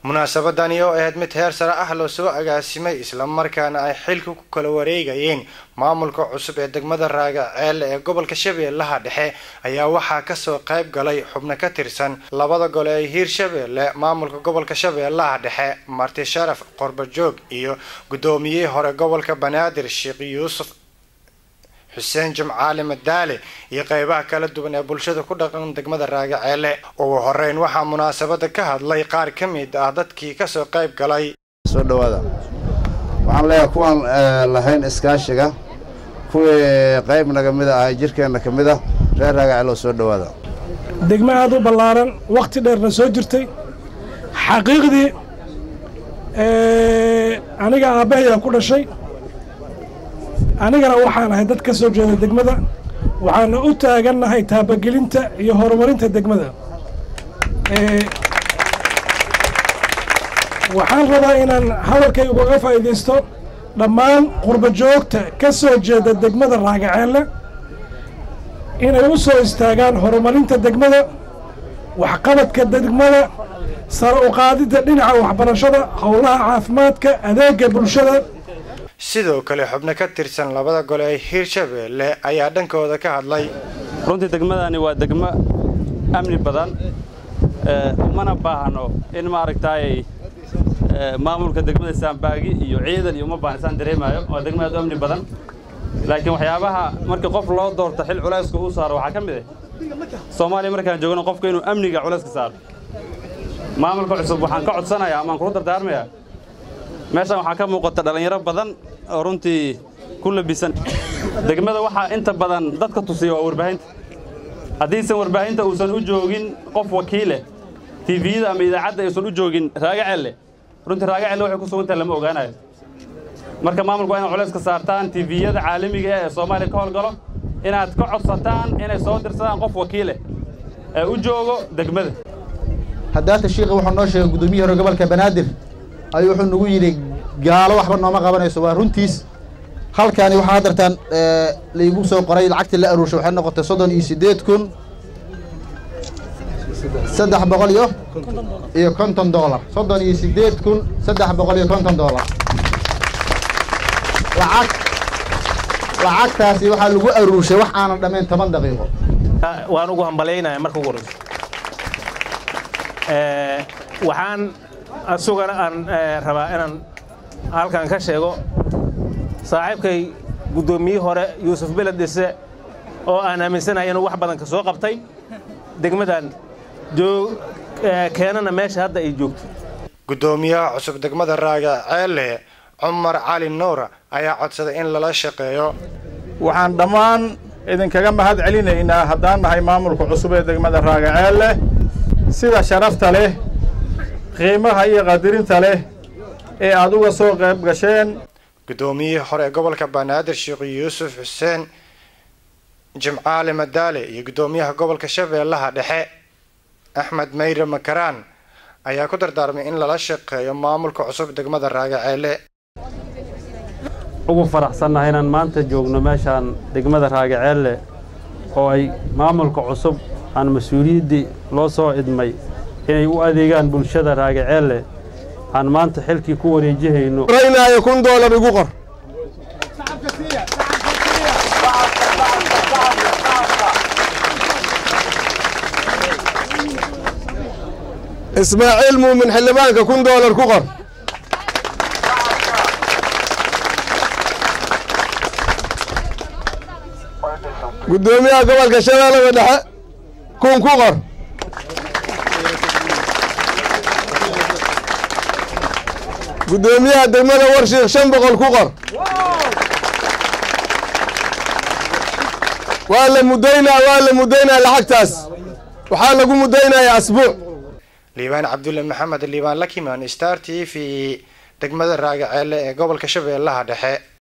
munaasabadani oo ahayd mid heer sare ah loo soo agaasimay islamarkaana ay xilka ku kala wareegayeen maamulka cusub ee degmada raagaceelle ee gobolka shabeellaha dhexe ayaa waxaa kasoo qayb galay xubno ka tirsan labada gole ee hiirshabeelle maamulka gobolka shabeellaha dhexe marti sharaf qorbajoog iyo guddoomiyihii hore gobolka banaadir sheekh yuusuf xuseen jimcaali madaale iyo qeybaha kala duwan ee bulshada ku dhaqan degmada raagaceelle ugu horeyn waxaa munaasabada ka hadlay qaar ka mid ah dadkii kasoo qayb galay soo dhawaada waxaan leeyahay kuwaan lahayn iskaashiga kuwii qayb naga mid ah jirkeenna ka mid ah reer raagaceelle oo soo dhawaada degmo aad u ballaaran wakhti dheerna soo jirtay xaqiiqdii aniga aabbahayaa ku dhashay anigana waxaan ahay dad ka soo jeeda degmada waxaana u taagannahay taabagelinta iyo horumarinta degmada waxaan rabaa inaan hadalkay ugaga faa'iidaysto dhammaan qurba joogta ka soo jeeda degmada raagaceelle inay u soo istaagaan horumarinta degmada waxqabadka degmada sare u qaadidda dhinaca waxbarashada howlaha caafimaadka adeega bulshada sidoo kale xubno ka tirsan labada gole ee hiirshabeelle ayaa dhankooda ka hadlay runtii degmadani waa degmo amni badan umana baahno in maaragtaay maamulka degmada saambaagi iyo ciidan iyo uma baahna isaan dareemaayo waa degmo aad u amni badan laakiin waxyaabaha markii qof loo doorto xil culayska uu saaro waxaa ka mid ah soomaaliya markaan joogno qofka inuu amniga culayska saaro maamulka cusub waxaan ka codsanayaa amaan kula dardaarmayaa meeshaan waxaa ka muuqata dhallinyaro badan oo runtii ku labisan degmada waxaa inta badan dadka tusiya waa warbaahinta haddiisan warbaahinta uusan u joogin qof wakiileh tiviyada ama idaacadda aysan u joogin raagacelle runtii raagacelle waxay ku sugantahay lama ogaanayo marka maamulku waa inaad culayska saartaan tiviyada caalamiga ee soomaaliya ka howlgalo inaad ka codsataan inay soo dirsadaan qof wakiileh ee u joogo degmada haddaata shiikha wuxuu noo sheegay guddoomiyihi hore gobolka banaadir ayuu wuxuu nagu yidhi gaalo waxba nooma qabanayso waa runtiis halkaani waxaa haddartaan laygu soo qoray lacagtii la aruurshay waxay noqotay soddon iyo siddeed kun saddex boqol iyo iyo konton doolar soddon iyo siddeed kun saddex boqol iyo konton doolar lacag lacagtaasi waxaa lagu aruurshay wax aanan dhammayn toban daqiiqo waan ugu hambalaynaya marka ugu horeyso waxaan asugana aan rabaa inaan halkan ka sheego saaxiibkay guddoomiyihii hore yuusuf beled dhise oo aan aaminsanahay inuu wax badan ka soo qabtay degmadan keenana meesha hadda ay joogto guddoomiyaha cusub degmada raagaceelle cumar cali nuur ayaa codsaday in lala shaqeeyo waxaan dhammaan idinkaga mahad celinaynaa haddaan nahay maamulka cusub ee degmada raagaceelle sida sharafta leh qiimaha iyo qadirinta leh ee aad uga soo qayb gasheen guddoomiyihii hore ee gobolka banaadir sheekh yuusuf xuseen jimcaali madaale iyo guddoomiyaha gobolka shabeellaha dhexe axmed mayre makaraan ayaa ku dardaarmay in lala shaqeeyo maamulka cusub degmada raagaceelle ugu faraxsannahay inaan maanta joogno meeshaan degmada raagaceelle oo ay maamulka cusub aan mas-uuliyaddii loo soo idmay inay u adeegaan bulshada raagaceelle aan maanta xilkii ku wareejihayno raynaayo kun doolar igu qor ismaaciil muumin xildhibaanka kun doolar ku qor guddoomiyaha gobolka shabeellada dhexe kun ku qor guddoomiyaha degmada warshiikh shan boqol ku qor waa la muddaynaa waa la muddaynaa lacagtaas waxaa lagu muddaynayaa asbuuc liibaan cabdulle maxamed liibaan lakimaan star t v degmada raagaceelle ee gobolka shabeellaha dhexe